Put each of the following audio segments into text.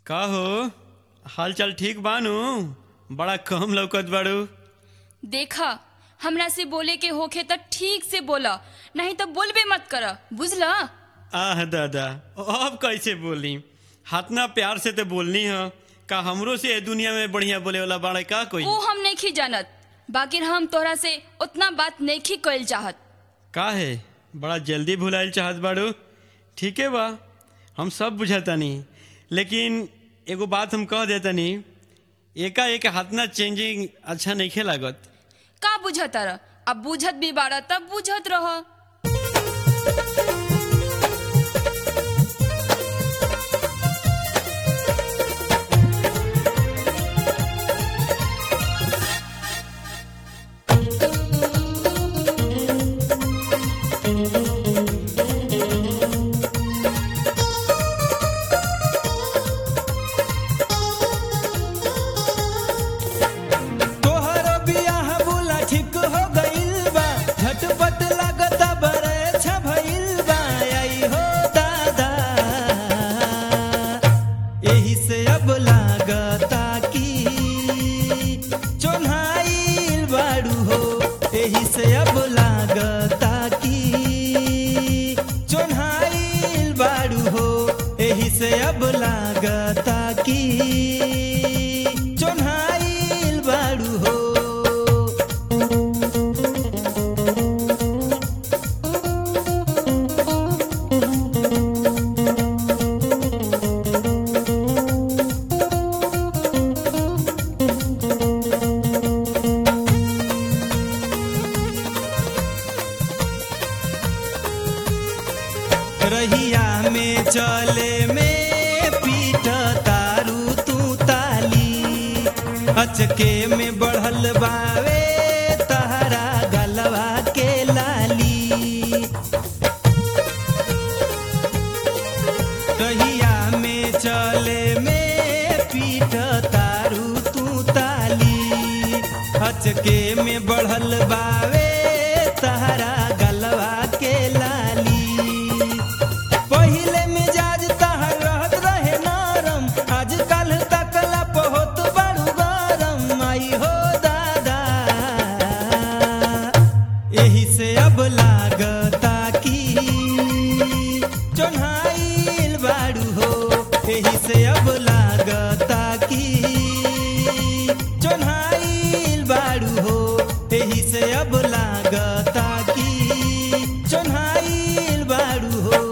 का हो हाल चाल ठीक बानू बड़ा कम लौकत बाड़ू देखा हमरा से बोले के होखे त ठीक से बोला नहीं तो बोलबे मत कर बुझला आह दादा अब कैसे बोली हाथना प्यार से तो बोलनी है का हमरो से ए दुनिया में बढ़िया बोले वाला बाड़े का कोई वो हम नहीं जानत बाकी हम तोरा से उतना बात नहीं कइल चाहत का है बड़ा जल्दी भुलाइल चाहत बाड़ू ठीके बा हम सब बुझातानी लेकिन एगो बात हम कह देतानी एका एक हाथना चेंजिंग अच्छा नहीं खे लागत का बुझत रह अब बुझत भी बाड़ा तब बुझत रह तोहरो बियाह बुला ठीक हो गइल बा झटपट लागता बरे भइल बा आई हो दादा एही से अब लागता कि चोन्हाइल बाड़ू हो एही से अब लागता कि चोन्हाइल बाड़ू हो एही से अब लागता कि चोन्हाइल बाड़ू हो रहिया में चले में पीट तारू तू ताली अचके में बढ़ल बावे तहरा गलवा के लाली रहिया में चले में पीट तारू तू ताली अचके में बढ़ल बावे तहरा गलवा के लाली पहिले मिजाज तहर रहत रहे नरम आजकल तकला बहुत बड़ू गरम आई हो दादा एही से अब लागता कि चोन्हाइल बाड़ू हो एही से अब लागता कि चोन्हाइल बाड़ू हो एही से अब लागता कि चोन्हाइल बाड़ू हो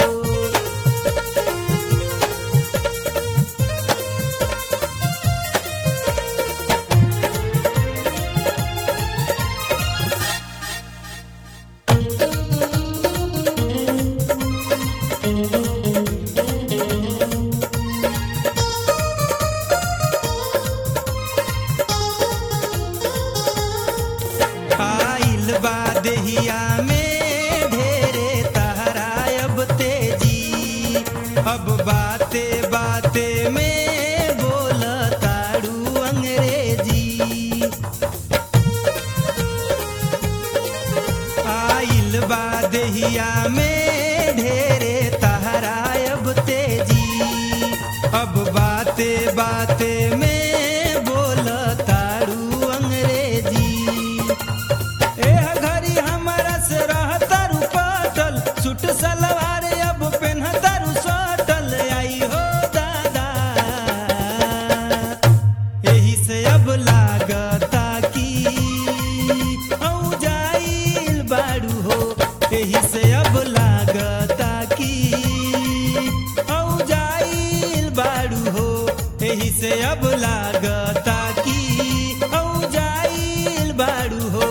आइल बा देहिया में ढेरे तहरा अब तेजी अब बाते बाते में बोल तारू अंग्रेजी आइल बा देहिया में ढेरे तहरा अब तेजी अब बाते बाते में बोल तारू अंग्रेजी एह घड़ी हमरा से रहतारू पटल सूट सलवार अब पेन्हतारू सटल आई हो दादा एही से अब लागता कि औ जाइल बाड़ू हो एही से अब लागता कि औ जाइल बाड़ू हो एही से अब लागता कि औ जाइल बाड़ू हो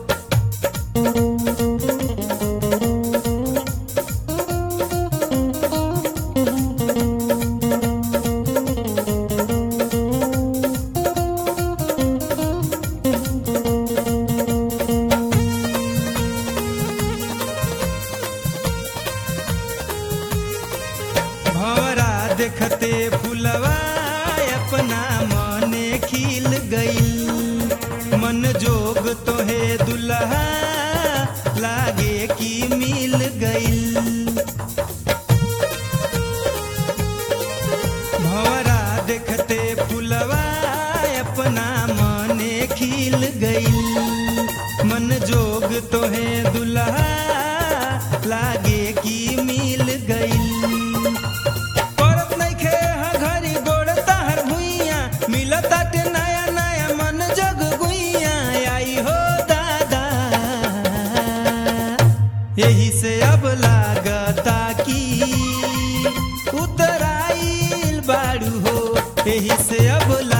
भवरा देखते फुलवा अपना मने खिल गइल मन जोग तोहे दुल्हा लागे कि मिल गइल भवरा एही से अब